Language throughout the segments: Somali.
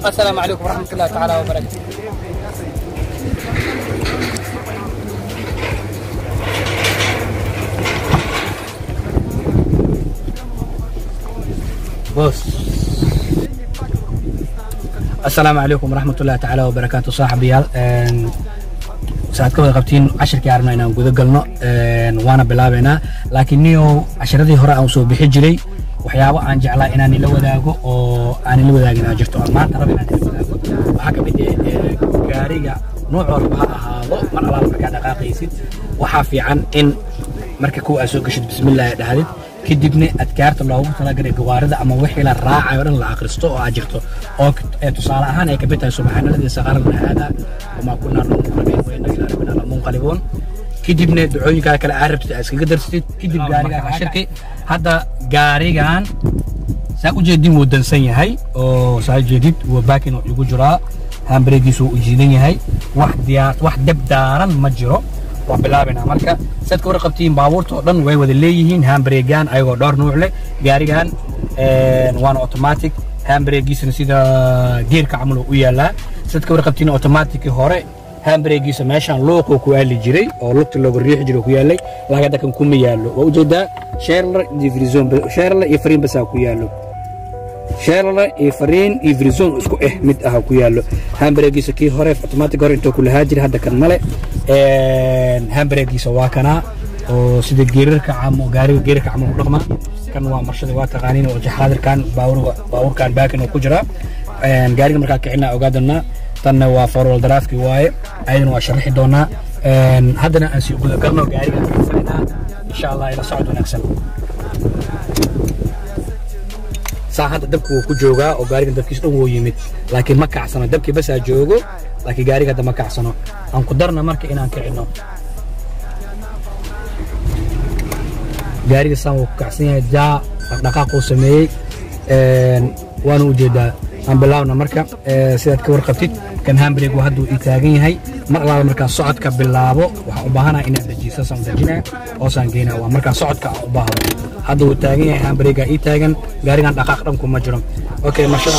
assalaamu calaykum waraxmat ullahi tacaala wabarakatu بص السلام عليكم ورحمة الله تعالى وبركاته صاحبيال saad ka wada qabtiin cashirkii arabna inaan guda galno waana bilaabaynaa laakiin niyo cashiradii hore aan soo bixi jiray waxyaabo aan jeclaa inaan ila wadaago oo aan ila wadaagin aa jirto aan maanta raba inaan ila wadaago waxaa ka mid ah gaariga nooc walba ha ahaado mar alaala markaa dhaqaaqaysid waxaa fiican in marka kuwa aad soo gashid bismillaahi dhahdid kadibna adkaarta loogu talagalay gawaarida ama wixii la raacayo dhan la akhristo oo aad jirto oo tusaale ahaan ay kamid tahay subxaanaladii saqarana haada wamaa kunaa numuqrabiin wayna ilaa rabbina lamunqalibuun kadibna ducooyinkaa kale aad rabtid aad iskaga darsatid kadib gaarigaa cashirkii hadda gaarigan saa u jeedin wuu dansan yahay oo saa jeedid wuu baakin igu jiraa hambareegiisu wuu jiidan yahay wax diyaar wax dab daaran ma jiro waan bilaabaynaa marka saad ka warqabtiin baabuurta oo dhan way wada leeyihiin hambareegan ayagoo dhowr nuuc leh gaarigan waana automatic hambareegiisana sida geerka camal u yaalaa saad ka warqabtiin automatic hore hambareegiisa meeshaan luuquu ku aali jiray oo lugta looga riixi jiray ku yaalay laakiin hadda kan kuma yaallo waa ujeedaa sherler iyo frizon sherler iyo fariin basaa ku yaallo sherler iyo fariin iyo frizon isku eh mid ah ku yaallo hambareegiisa kii hore automatic hore intuu ku lahaa jiray hadda kan male hambareegiisa waa kanaa oo sida geerarka camo gaariga geerarka camal u dhaqma kan waa marshada waa taqaaniin oo jaxaadirkan baabuurkan baakin oo ku jira gaariga markaa kicinaa ogaadana tanna waa forwal daraafki waaye ayadana waa sharaxi doonaa haddana aan sii guda galno gaariga kicinaa insha allah ila socod wanaagsan saa hadda dabka wuu ku joogaa oo gaarigan dabkiis dhan wuu yimid laakiin ma kacsano dabkii basaa joogo laakiin gaariga hadda ma kacsano aan ku darna marka inaan kicino gaariga saan wuu ku kacsan yahay jaa dhaqdhaqaaquu sameeyey waana ujeedaa aan bilaabna marka sidaad ka warqabtid kan hambreg waa hadduu ii taagan yahay mar alaala markaa socodka bilaabo waxaan u baahanaha inaan dejiyo saan dejinaa hoosaan geynaa waa markaa socodka aan u baahdo hadda wuu taagan yahay hambrega ii taagan gaarigan dhaqaaq dhanku ma jiro okay marshada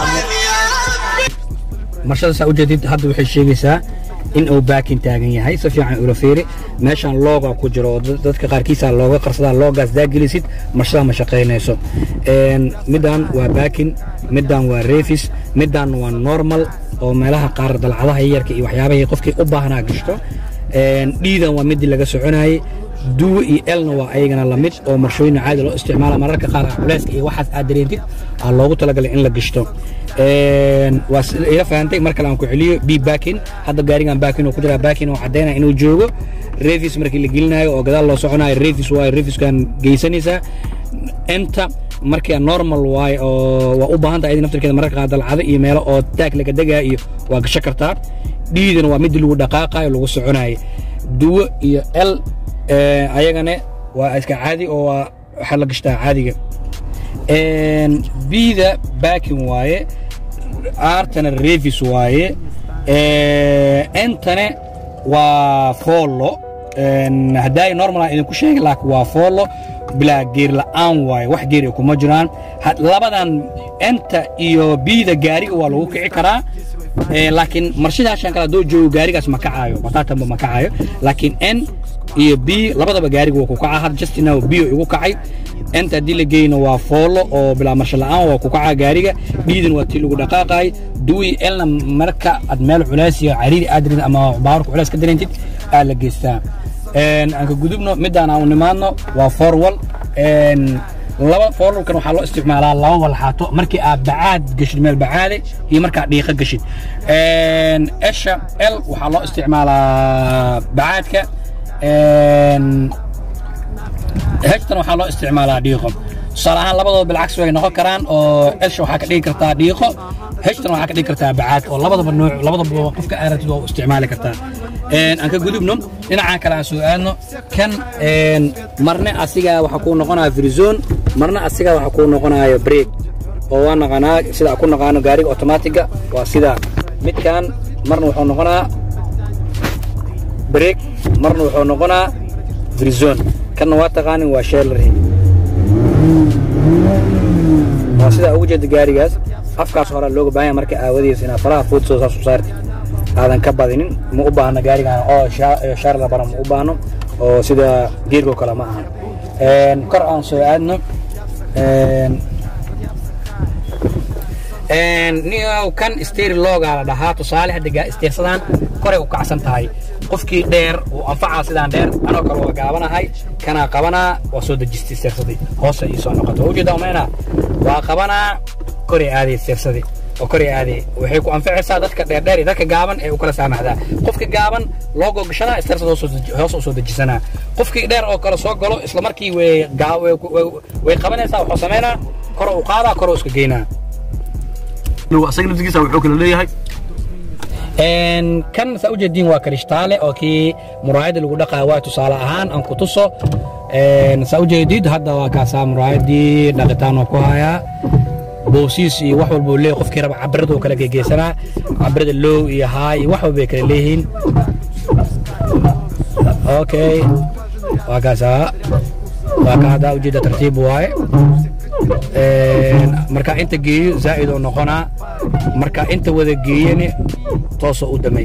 marshada saa ujeedid hadda waxay sheegaysaa in uu baakin taagan yahay si fiican ula fiiri meeshaan looga ku jiro oo dadka qaarkiisa looga qarsadaa loogaas daagelisid marshada ma shaqaynayso middan waa baakin middan waa refis middan waa normal oo meelaha qaar dalcadaha yarka iyo waxyaabahay qofkii u baahnaa gashto dhiidan waa midii laga soconayay duwe iyo elna waa ayagana lamid oo marshooyin caadi loo isticmaala mararka qaar culeyska iyo waxaas aad dareentid aa loogu talagalay in la gashto waa ila fahantay mar kale aan ku celiyo b baakin hadda gaarigan baakin oo ku jira baakin oo caddaynaya inuu joogo revis markii la gelinayo oo gadaal loo soconayo revis waayo reviskan geysanaysaa enta markaa normal waaye oo waa u baahan tahay naftarkeeda mararka qaar dalcado iyo meelo oo taag laga degaa iyo waa gasho kartaa dhiidana waa midii lagu dhaqaaqayo lagu soconayo duwo iyo l ayagana waa iska caadi oo waa waxaa la gashtaa caadiga bida baakin waaye aartana revis waaye entane waa foollo haddaay normal aan idinku sheegay laakiin waa foollo bilaa geer la'aan waaye wax geer ay kuma jiraan labadan enta iyo bida gaariga waa lagu kici karaa laakiin marshidaashan kale hadduu joogo gaarigaas ma kacaayo bataatanba ma kacaayo laakiin n iyo b labadaba gaariga waa ku kacaa had justina b igu kacay enta haddii la geyno waa foollo oo bilaa marsho la'aan waa ku kacaa gaariga dhiidan waa tii lagu dhaqaaqaay duwi elna marka aad meel culays iyo cariiri aad dareentid ama baawarka culays ka dareentid aa la geystaa aan ka gudubno midaan aan nimaadno waa forwal laba forwalkan waxaa loo isticmaalaa laba walxaato markii aad bacaad geshid meel bacaade iyo markaa dhiiqa geshid esha l waxaa loo isticmaalaa bacaadka hejtan waxaa loo isticmaalaa dhiiqo tusaale ahaan labadooda bilcagsi way noqon karaan oo esha waxaa ka dhigi kartaa dhiiqo hejtan waxaa ka dhigi kartaa bacaad oo labadaba nooc labadaba qofka aaratid waa u isticmaali kartaa aan ka gudubno dhinacan kale aan soo aadno kan marne asiga waxaa kuu noqonaya frizon marna asiga waxaa kuu noqonaya break oo waa naqanaa sida ku naqaano gaariga automatiga waa sida midkan marna wuxuu noqonaa break marna wuxuu noqonaa frizon kanna waa taqaanin waa sheelarhi waa sidaa ugu jeeda gaarigaas afkaas hore looga baahan yahay marka aawadiis inaad faraha food soo saas u saartid aadan ka badinin ma u baahno gaarigan oo shaar la bara ma u baahno oo sida geergo kale ma ahan kor aan soo aadno niyow kan steer loogaa la dhahaa tusaale hadda isteersadaan koray u kacsan tahay qofkii dheer uu anfacaa sidaan dheer anoo kale waa gaabanahay kanaa qabanaa waa soo dejistay isteersadii hoose ii soo noqoto ujeeda umayna waa qabanaa koray aaday isteersadii oo koray aaday waxay ku anficaysaa dadka dheerdheer iyo dadka gaaban ee u kala saamaxdaa qofka gaaban loogoo gashanaa isteersad hoos u soo dejisanaa qofkii dheer oo kale soo galo isla markii way qabanaysaa wuxuu samaynaa koro u qaadaa koro iska geynaa asaga naftigiisa wuxuu kala leeyahay kan saa ujeediin waa krishtaale oo kii muraayada lagu dhaqaa waa tusaale ahaan aan ku tuso saa ujeedid hadda waa kaasaa muraayadii dhaqitaan oo ku hayaa boosiis iyo wax walba leeyahay qofkii raba cabirada oo kala gegeysanaa cabirada low iyo haay iyo wax walba ay kala leeyihiin okay waa kaasaa waa ka hadda ujeeda tartiib waaye marka inta geeyo zaa'id oo noqonaa marka inta wada geeyani toosoo u damay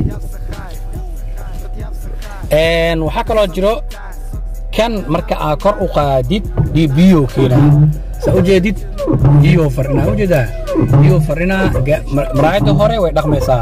waxaa kaloo jiro kan marka aa kor u qaadid biyo keenaa saa ujeedid biyo farinaa ujeedaa biyo farinaa maraayadda hore way dhaqmaysaa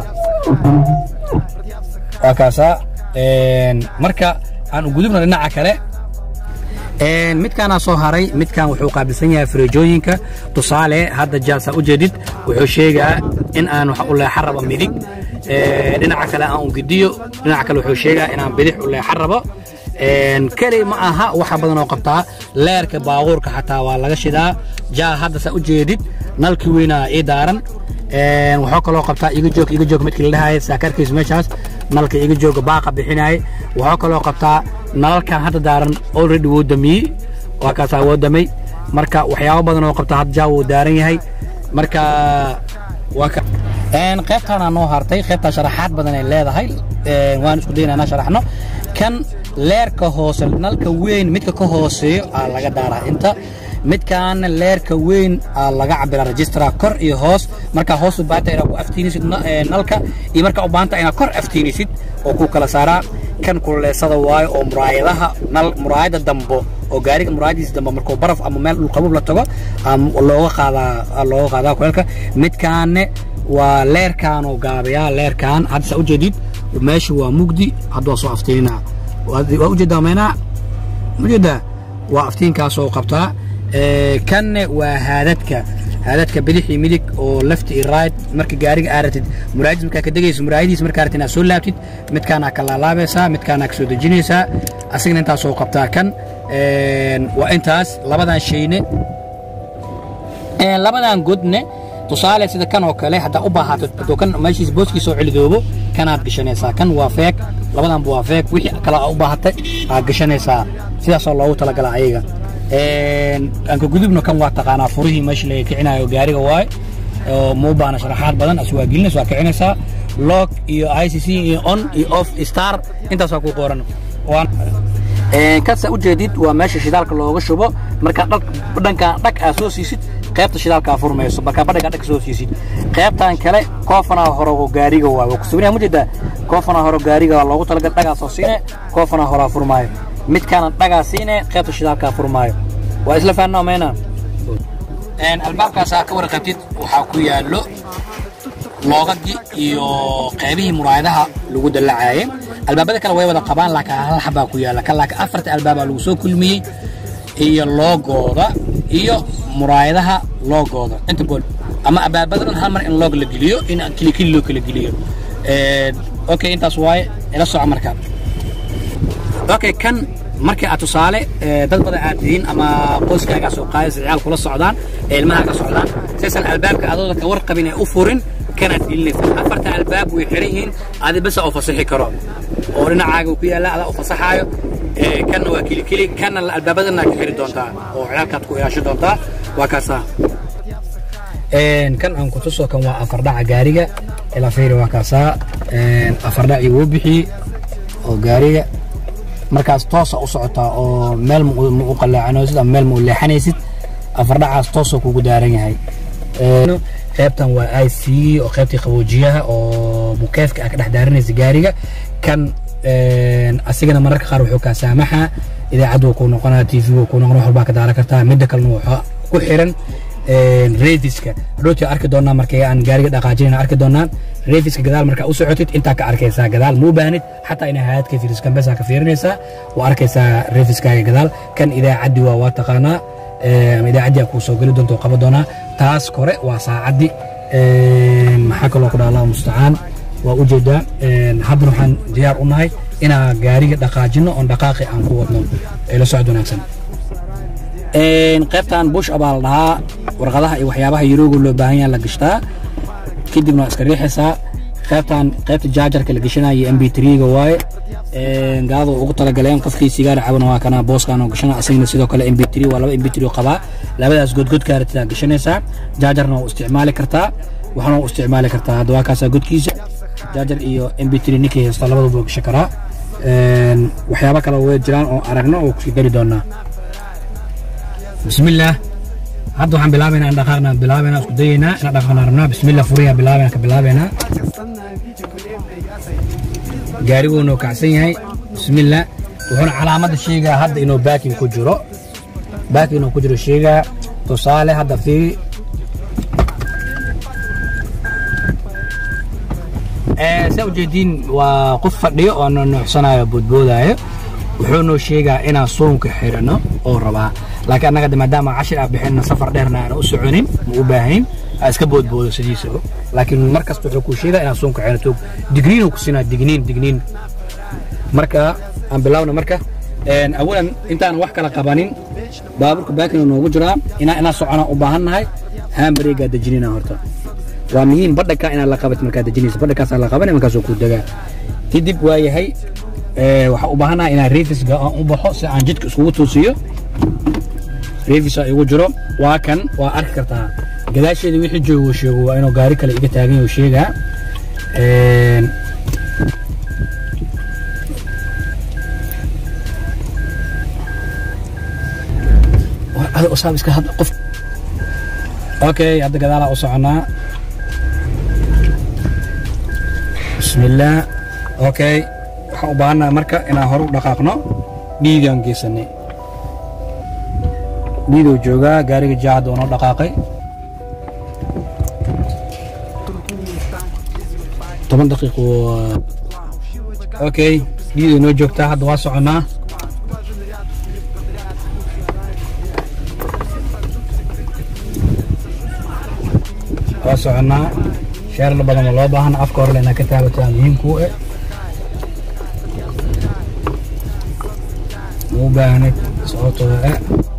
waa kaasaa marka aan u gudubno dhinaca kale midkaanaa soo haray midkan wuxuu qaabilsan yahay fireejooyinka tusaale hadda jaalsa u jeedid wuxuu sheegaa in aan wax u leexan rabo midig dhinaca kale aan u gidiyo dhinaca kale wuxuu sheegaa inaan bidix u leexan rabo keli ma aha waxa badan oo qabtaa leerka baabuurka xataa waa laga shidaa jaal hadda saa u jeedid nalkii weynaa ii daaran wuxuu kaloo qabtaa iga joog iga joog midkii la dhahaya saakarkiis meeshaas nalka iga jooga baaqa bixinaya wuxuu kaloo qabtaa nalalkan hadda daaran already wuu damiyey waa kaasaa woo damay marka waxyaabo badan oo qabta hadda jaa wuu daaran yahay marka waa ka qaybtaanaa noo hartay qaybtaa sharaxaad badan ay leedahay waan isku daynaa inaan sharaxno kan leerka hoose nalka weyn midka ka hooseeyo aa laga daaraa inta midkaana leerka weyn aa laga cabira registraa kor iyo hoos markaa hoos u baahanta inaad ku aftiinisid nalka iyo markaa u baahanta inaad kor aftiinisid oo ku kala saaraa kan kuleesada waayo oo muraayadaha nal muraayada dambo oo gaariga muraayadiisa dambe markuu baraf ama meel dhulqabub la tago looga qaadaa looga qaadaa kuleelka midkaane waa leerkaan oo gaabiyaa leerkaan hadda saa ujeedid meesha waa mugdi hadda waa soo aftiinina waa ujeedaa meynaa ujeedaa waa aftiinkaasoo qabtaa kanne waa haadadka haadadka bidix iyo midig oo left iyo right marka gaariga aa ratid muraayadiis markaa ka degayso muraayadiis markaa ratid inaad soo laabtid midkaanaa ka laalaabaysaa midkaanaa ka soo dejinaysaa asagana intaasoo qabtaa kan waa intaas labadan shayne labadan godne tusaale sida kan oo kale haddaa u baahato hadduu kan meeshiis booskiisa oo celidoobo kanaad gashanaysaa kan waa feeg labadanba waa feeg wixii kale aa u baahatay aad gashanaysaa sidaasoo loogu talagala ayaga anka gudubno kan waa taqaanaa furihii meesha laga kicinayo gaariga waaye oo ma u baahna sharaxaad badan as waa gelinaysa waa kicinaysaa log iyo i c c iyo on iyo off star intaas waa ku qoran kasa ujeedid waa meesha shidaalka looga shubo markaa dhankan dhag aa soo siisid qaybta shidaalkaa furmayso markaa badhagaa dhag soo siisid qaybtan kale koofanaa hore oo gaariga waa waa kusubinaya mujeedaa koofanaa hore gaariga waa loogu talagal dhagaa soo siine koofanaa horaa furmaayo midkaana dhagaa siine qaybta shidaalkaa furmaayo waa isla fahanaa mayna albaabkaasaa ka warqabtid waxaa ku yaallo loogagii iyo qaybihii muraayadaha lagu dallacaaye albaabada kale way wada qabaan laakiin hal xabaa ku yaalla kan laakiin afarta albaabaa lagu soo kulmiyey iyo loogooda iyo muraayadaha loogooda inta bool ama albaabada dhan hal mar in loog la geliyo in kili kili loo kala geliyo okay intaas waaye ila soco marka okay kan markii aad tusaale dad badan aad tihiin ama qoyskaagaa soo qaadaysa ciyaal kula socdaan ee ilmaha ka socdaan saysan albaabka adooda ka warqabin ee u furin kanaad gelinaysa afarta albaab way xiran yihiin adi basa oo fasaxi karo oo dhinacaaga ku yaalla adaa u fasaxaayo kanna waa kilikili kanna albaabadana ka xiri doontaa oo ciyaalkaad ku ilaasho doontaa waa kaasaa kan aan ku tuso kan waa afardhaca gaariga ilaa fiiri waa kaasaa afardhacii wuu bixiyey oo gaariga markaas toosa u socotaa oo meel ma u qalaacanaysid ama meel ma u leexanaysid afardhacaas toosoo kugu daaran yahay qaybtan waa i c oo qaybtii qaboojiyaha oo mukeefka aa ka dhex daarinaysa gaariga kan asigana mararka qaar wuxuu kaa saamaxa idaacaddu wuu kuu noqonaa tv wuu kuu noqonaa wax walbaa ka daaran kartaa midda kalena wuxuu ku xiran reediska hadhowtii arki doonaa markay aan gaariga dhaqaajinayna arki doonaa reediska gadaal markaa u socotid intaa ka arkaysaa gadaal muu baahnid xataa inaa haadka fiiris kambesaa ka fiirinaysaa waa arkaysaa reediskaaga gadaal kan idaacaddi waa waa taqaanaa ama idaacaddii aa kuu soo geli doonta oo qaban doonaa taas kore waa saacaddi maxaa kaloo ku dhaha allahu mustacaan waa u jeedaa haddana waxaan diyaar u nahay inaa gaariga dhaqaajino oon dhaqaaqi aan ku wadno ee la socod wanaagsan qaybtan bush abaa la dhahaa warqadaha iyo waxyaabaha yarooga loo baahan yaha la gashtaa kadibna waa iska riixaysaa qaybtan qaybta jaajarka la gashanayo mb ga waaye gaalada ugu talagaleen qofkii sigaar cabana waa kana booskan oo gashana asagna sidoo kale mb waa laba mb qabaa labadaas godgodkaa ratidaa gashanaysaa jaajarna waa u isticmaali kartaa waxaana u isticmaali kartaa hadda waa kaasaa godkiisa jaajar iyo mb ninkii haysta labaduba waa gashan karaa waxyaaba kale way jiraan oo aragno oo kusii dari doonaa بسم الله hadda waxaan bilaabaynaa in dhaqaaqna bilaabaynaa isku dayaynaa inaan dhaqaaqna rabnaa bismillah furiya bilaabayna ka bilaabaynaa gaariguuna uu kacsan yahay bismillah wuxuuna calaamadda sheegaa hadda inuu baakin ku jiro baakin inuu ku jiro sheegaa tusaale hadda fiiri saa ujeediin waa qof fadhiyo oo nuuxsanayo boodboodaayo wuxuu noo sheegaa inaan soonka xirano oo rabaa laakiin annaga maadaama cashir aa bixinna safar dheerna aan u soconin ma u baahayn aa iska boodboodo sidiisaba laakiin mar kasta wuxuu kuu sheegaa inaan soonka xirano digniin ku sinaa digniin digniin marka aan bilaawna marka awalan intaan wax kala qabanin baaburka baakina noogu jiraa inaa inaa socona u baahan nahay haambareegaa dejinina horta waa muhiim badhanka inaad la qabat markaa dejinaysa badhankaasaa la qabanay markaasoo kuu degaa kadib waa yahay waxaa u baahanaha inaan reefisga aan u baxo si aan jidka iskugu toosiyo reefisa igu jiro waa kan waa arki kartaa gadaasheeda wixii joogo sheego waa inuu gaari kale iga taagan yahu sheegaa usaab iska hadla qof okay hadda gadaalaa u soconaa bismillaah okay waxaan u baahannaha marka inaan hore u dhaqaaqno dhiidaan geysanay dhiiduu joogaa gaariga jaacadda oo noo dhaqaaqay toban daqiiqo okay dhiiduu noo joogtaa hadda waa soconnaa waa soconnaa sheerla badan oo loo baahana afka hore inaa ka taabataa muhiimkuu eh muu baahnid sababtoo eh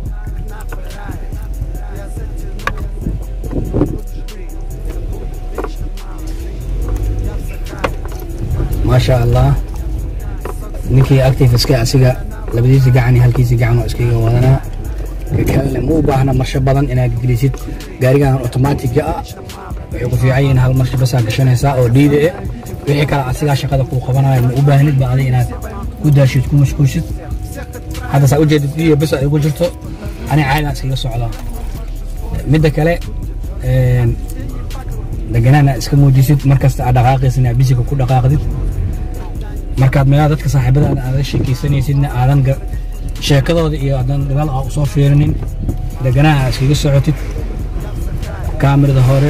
maasha allah ninkii actifiska asiga labadiisa gacan iyo halkiisa gacan oo iskaga wadanaa kalena ma u baahna marsho badan inaad gelisid gaarigan otomaatiga ah waxay ku fiican yihiin hal marsho basaa gashanaysaa oo dhiida eh wixii kale asigaa shaqada kuu qabanayo ma u baahnid ba adig inaad ku daashid ku mashquulshid hadda saa ujeedid dhiiga bas ay ugu jirto ani caadaan iskaga socdaa midda kale deganaana iska muujisid markasta aad dhaqaaqaysid inaad bisiga ku dhaqaaqdid markaad meelaha dadka saaxiibadaada aada sheekaysanaysidna aadan sheekadooda iyo aadan dagaal aa usoo fiirinin deganaha aad iskaga socotid kaamirada hore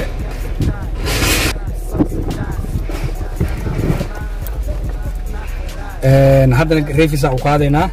haddana reefisa u qaadaynaa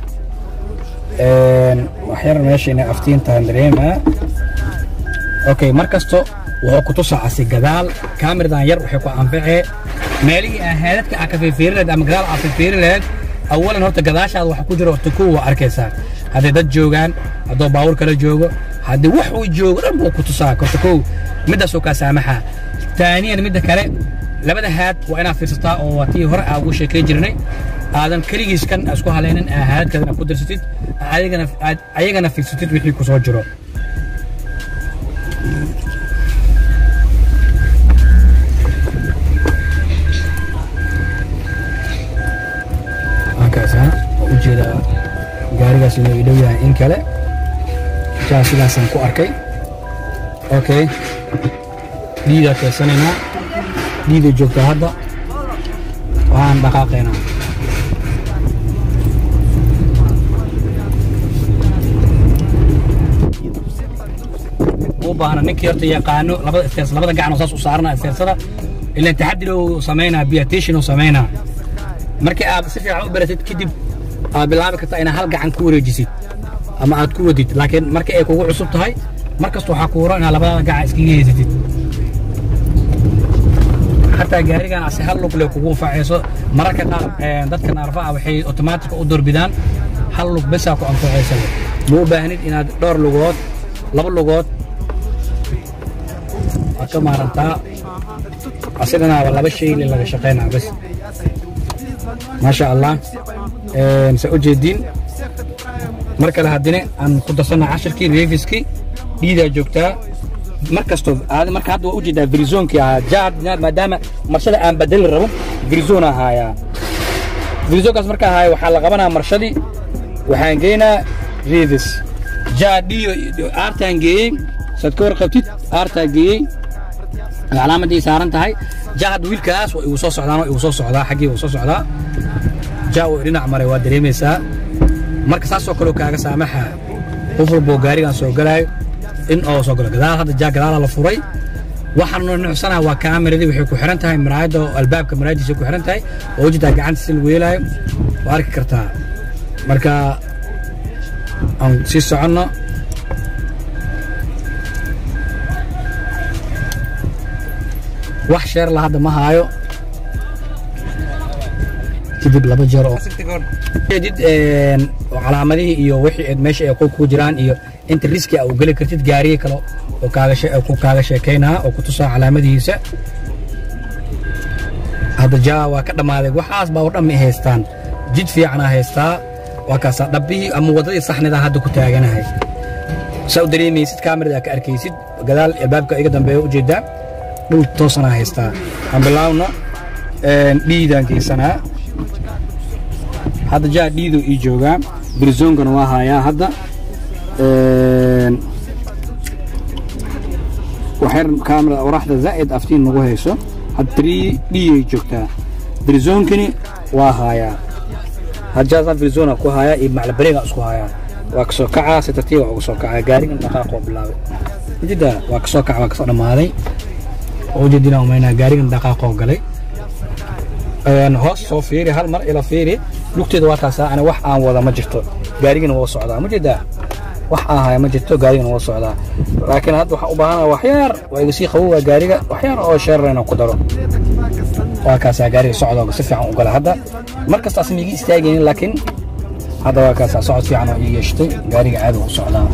waxyar meesha inay aftiintaan dareemaa okay mar kasto wuxuu ku tusaa asi gadaal kaamiradan yar waxay ku anfacee meelihii aa haadadka aa ka fiirfiiri lahayd ama gadaal aa fiirfiiri lahayd awalan horta gadaashaada waxa ku jira horta kow waa arkaysaa hadday dad joogaan hadduu baawur kala joogo haddii wax uu joogo dhan buu ku tusaa horta kow middaasoo kaa saamaxaa taaniyan midda kale labada haad waa inaad fiirsataa oo waa tii hore aa ugu sheekay jirnay aadan keligiis kan isku halaynin aa haadadkaadana ku darsatid ayagana aad ayagana fiirsatid wixii ku soo jiro halkaas ha oo u jeeda gaarigaas inuu idhow yahay in kale jaa sidaasaan ku arkay okay dhiidaa keysanaynaa dhiiday joogtaa hadda waan dhaqaaqaynaa u baahna ninkii horta yaqaano labada isteers labada gacan oo saas u saarana isteersada ilaan taxadir uu samaynaa biatation uu samaynaa markii aad si fiican u baratid kadib aad bilaabi kartaa inaad hal gacan ku wareejisid ama aad ku wadid laakiin markii ay kugu cusub tahay mar kasta waxaa ku horo inaad labada gacan iskaga heysatid xataa gaarigan ase hal lug le kugu anfacayso mararka qaar dadka naarfaha waxay otomaatika u doorbidaan hal lug besaa ku anfacaysa ma u baahnid inaad dhowr lugood laba lugood waad ka maarantaa asiganaaba laba shay le laga shaqaynaa bas maasha allah sa u jeediin mar kale haddina aan ku darsanaa cashirkii reefiskii dhiidaa joogtaa mar kastoo marka hadda waa u jeedaa virizoonkii ahaa jaad maadaama marshada aan badeli rabo virizon ahaayaa virizonkaas marka ahaaya waxaa la qabanaa marshadii waxaan geynaa reefis jaad dhiyo aartaan geeyey saad ka warqabtid aartaa geeyey calaamadii saaran tahay jaa hadda wiilkaas waa igu soo socdaan igu soo socdaa xaggii igu soo socdaa jaa uu dhinac maray waa dareemaysaa marka saasoo kaleo kaaga saamaxa qof walboo gaarigan soo galaayo in oo soo galo gadaal hadda jaa gadaala la furay waxaan nuucsanaa waa kaameradii waxay ku xiran tahay maraayadda albaabka maraayadiisa ku xiran tahay oo ujeedaa gacantiisa lagu yeelaayo waa arki kartaa marka aan sii soconno wax sheer la hadda ma haayo kadib laba jeer oo did calaamadihii iyo wixii meesha ay ku jiraan iyo inta riski a u geli kartid gaariye kale oo ku kaaga sheekaynaa oo ku tusaa calaamadihiisa hadda jaa waa ka dhammaaday waxaas baa oo dhammi haystaan jid fiicanaa haystaa waa kaasaa dhabbihii ama waddadii saxnida hadda ku taaganahay saa u dareemaysid kaamirada ka arkaysid gadaal albaabka iga dambeeya ujeedaa dhul toosanaa haystaa aan bilaawno dhiidaan geysanaa hadda jaa dhiiduu ii joogaa birzoonkana waa haayaa hadda waxyar kaamira oraxda zaa'id aftiin nagu hayso hadda trii dhiyay joogtaa birzoonkani waa haayaa hadjaasaan birzona ku haayaa iyo maclabareega isku haayaa waa kasoo kacaa si tartiiba uga soo kacaa gaarigan dhaqaaqoo bilaabay ujeeda waa kasoo kaca waa kasoo dhammaaday ujeedina umaynaa gaarigan dhaqaaqoo galay hoos soo fiiri hal mar ila fiiri lugteeda waa taasaa ana wax aan wada ma jirto gaarigana waa socdaa ma jeedaa wax aan haya ma jirto gaarigana waa socdaa laakiin hadda waxaan u baahanaa waxyaar waa iga sii qabow waa gaariga waxyaar oo sheerarayna ku daro waa kaasaa gaariga socdooga si fiican u gala hadda mar kastaas miigi istaagaynin laakiin hadda waa kaasaa socod fiican oo ii yeeshtay gaariga caadi u socdaa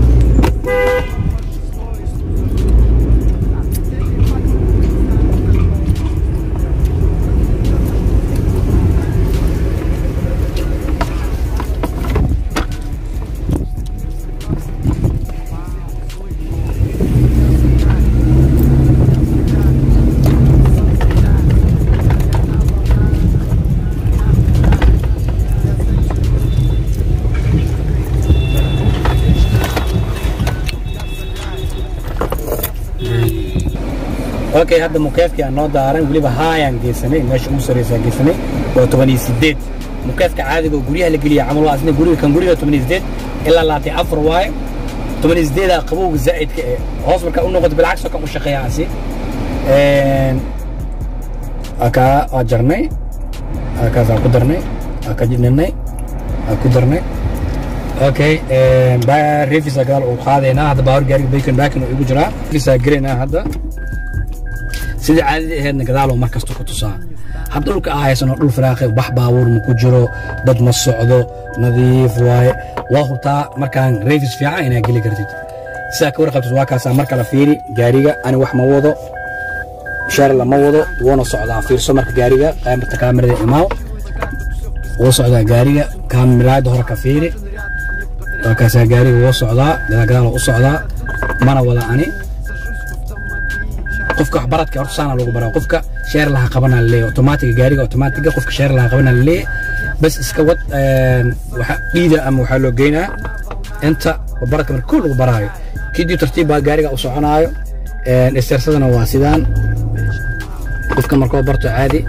okay hadda mukeefkii aan noo daaran weliba haayaan geysanay meesha ugu sarreysaan geysanay waa toban iyo sideed mukeefka caadiga oo guryaha la geliya camal waa asna guriga kan guriga toban iyo sideed ilaa labaatan afar waaye toban iyo sideedaa qabowga zaa'idka ee hoos markaa u noqoto bilcagsoo kan u shaqeeya asi akaa waa jarnay akaasaan ku darnay aa ka jidninay aa ku darnay okay refisa gadaal uu qaadaynaa hadda baawar gaariga bacon bacon uu igu jiraa refisaa gelaynaa hadda sidii caadadii ahaydna gadaaloo mar kasta ku tusaa had dhulka aa haysano dhul firaaqe bax baabuur ma ku jiro dad ma socdo nadiif waaye waa hubtaa markaan refis fiican inaa geli kartid sidaa ka warqabtid waa kaasaa mar kale fiiri gaariga ani wax ma wado sheerla ma wado wuuna socdaa fiirso marka gaariga qaamirta kaamirada imaaw wuu socdaa gaariga kaamiraada hore ka fiiri waa kaasaa gaariga wuu socdaa gadaalgadaal u socdaa mana wada ani qofka waxbaradka horta saana lagu baraa qofka sheer laha qabanaa laleeyahy otomaatiga gaariga otomaatiga qofka sheer laha qabanaa laleeyahy bas iska wad waxa dhiida ama waxaa loo geynaa inta baradka marka kul lagu baraayo kadib tartiib baa gaariga u soconaayo isteersadana waa sidaan qofka markoo barto caadi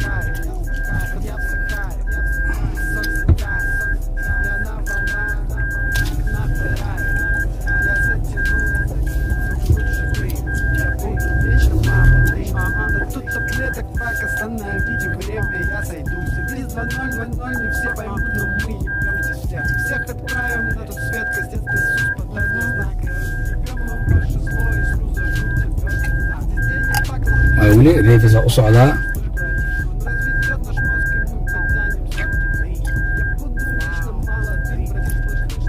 Тут таблеток пак, остановите время, я сойду Без 2-0-2-0, не все поймут, но мы ебемся все Всех отправим на тот свет, костец Иисус подали знак Ебем мы ваше зло, Иисус зажжут тебя Здесь денег пак, waa weli reefisa u socdaa он разведет наш мозг, и мы потянемся Я буду вечно молодым, братья,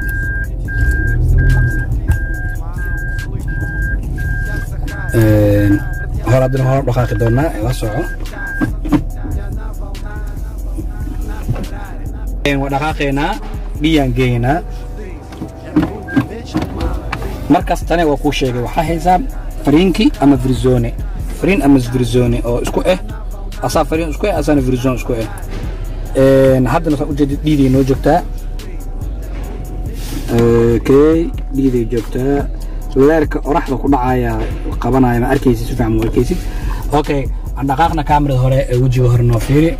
hor haddana hor dhaqaaqi doonaa ila soco waa dhaqaaqaynaa biyaan geynaa markaas tane waa kuu sheegay waxaa haysaa fariinki ama virzone fariin ama virzone oo isku eh asaa fariin isku eh asaana virzone isku eh haddana saa ujeedid dhiiday noo joogtaa okay dhiiday joogtaa leerka oraxda ku dhacaya qabanaya ma arkaysid si fiican ma arkaysid okay aan dhaqaaqna kaamirada hore ee wejiga hore noo fiiri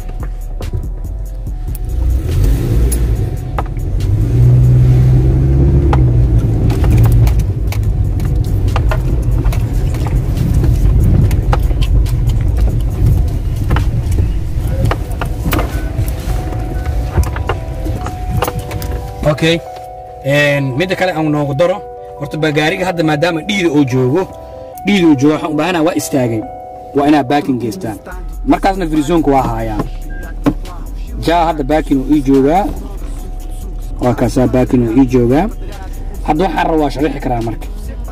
okay midda kale aan noogu daro horta bagaariga hadda maadaama dhiida uu joogo dhiida uu joogo waxaan u baahanaha waa istaagay waa inaa baakin geystaan markaasna firizoonka waa haayaan jaa hadda baakin uu ii joogaa waa kaasaa baakin uu ii joogaa hadda waxaan raba waa sharixi karaa marka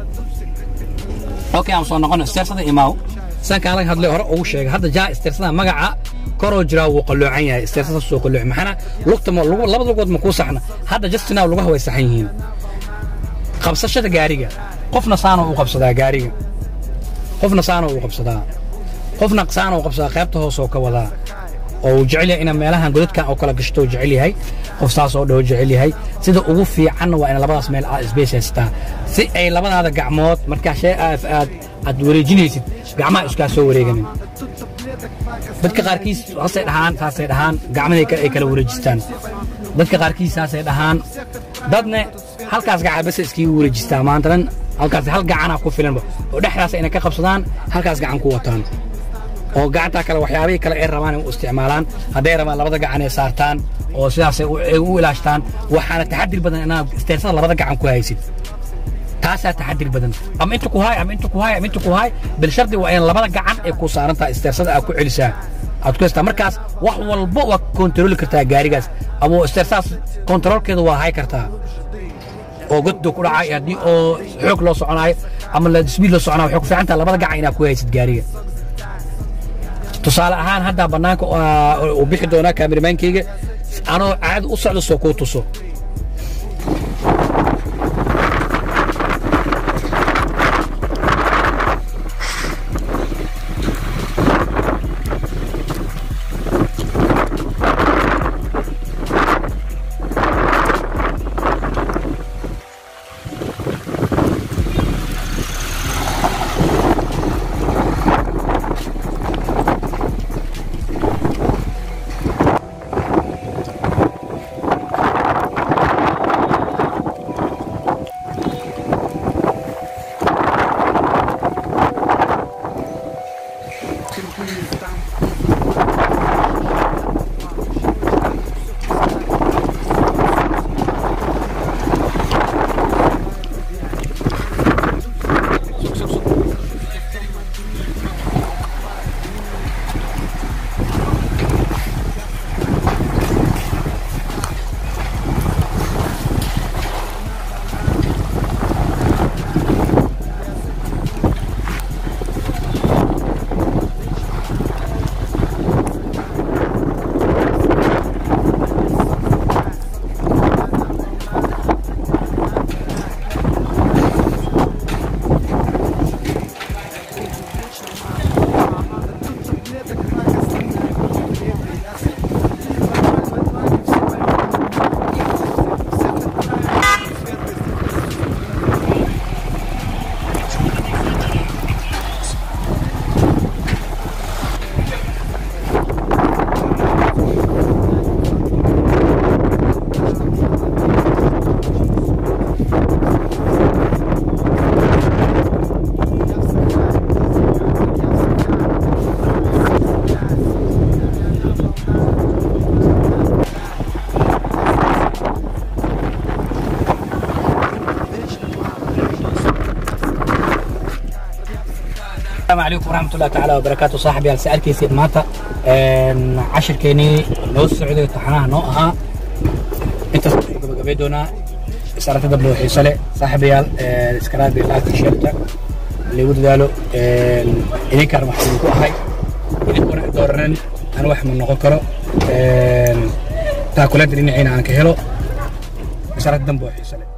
okay aan soo noqono isteersada imaaw saan kaan laga hadlay hore ugu sheegay hadda jaa isteersada magaca koroo jiraa wuu qalloocan yahay isteersada soo qallooci maxana lugta ma lugu labada lugood ma kuu saxna hadda justinaa lugaha way saxan yihiin qabsashada gaariga qofna saana uu qabsadaa gaariga qofna saana uu qabsadaa qofna saana uu qabsadaa qaybta hoos oo ka wadaa oo uu jecel yahay ina meelahan godadkan oo kala gashto uu jecel yahay qof saas oo dhow jecel yahay sida ugu fiicanna waa in labadaas meel aad isbeys haystaa si ay labadaada gacmood markaa shay aad aad aad wareejinaysid gacmaha iskaa soo wareeganin dadka qaarkiis hasay dhahaan saasay dhahaan gacmaday ay kala wareejistaan dadka qaarkiis saasay dhahaan dadne halkaas gacan bas iskiga wareejistaa maanta dhan halkaas hal gacanaa ku filanba oo dhexdaas inay ka qabsadaan halkaas gacan ku wataan oo gacantaa kale waxyaabihii kale ay rabaan u isticmaalaan hadday rabaan labada gacan ay saartaan oo sidaas ay u ilaashtaan waxaana taxadir badan inaad isteersada labada gacan ku haysid taasaa taxadir badan ama inta ku haay ama inta ku haay ama inta ku haay bil shardi waa in labada gacan ay ku saaran tahay isteersada aad ku celisaa aad ku haystaa markaas wax walba waa kontarooli kartaa gaarigaas ama isteersadaas kontaroolkeeda waa hay kartaa oo goddo ku dhacay haddii oo xoog loo soconayo ama la sbiid loo soconayo waxay ku fiican tahay labada gacan inaad ku haysid gaariga tusaale ahaan haddaa bannaanka uu bixi doonaa kaamirmaankeyga anoo caadi u socdo soo kuu tuso السلام عليكم ورحمة الله تعالى وبركاته صاحبي هل سألكي سيد ماتا عشر كيني نو السعودية طحناها نو أها انت قبيدونا صارت دبلو حيصلي صاحبي هل اسكراد بالله تشيرتا اللي ود قالوا إذا كان محسن كو أهي إذا كنا دورن أنا واحد من نقول تاكلات اللي نعينا عن كهلو صارت دبلو حيصلي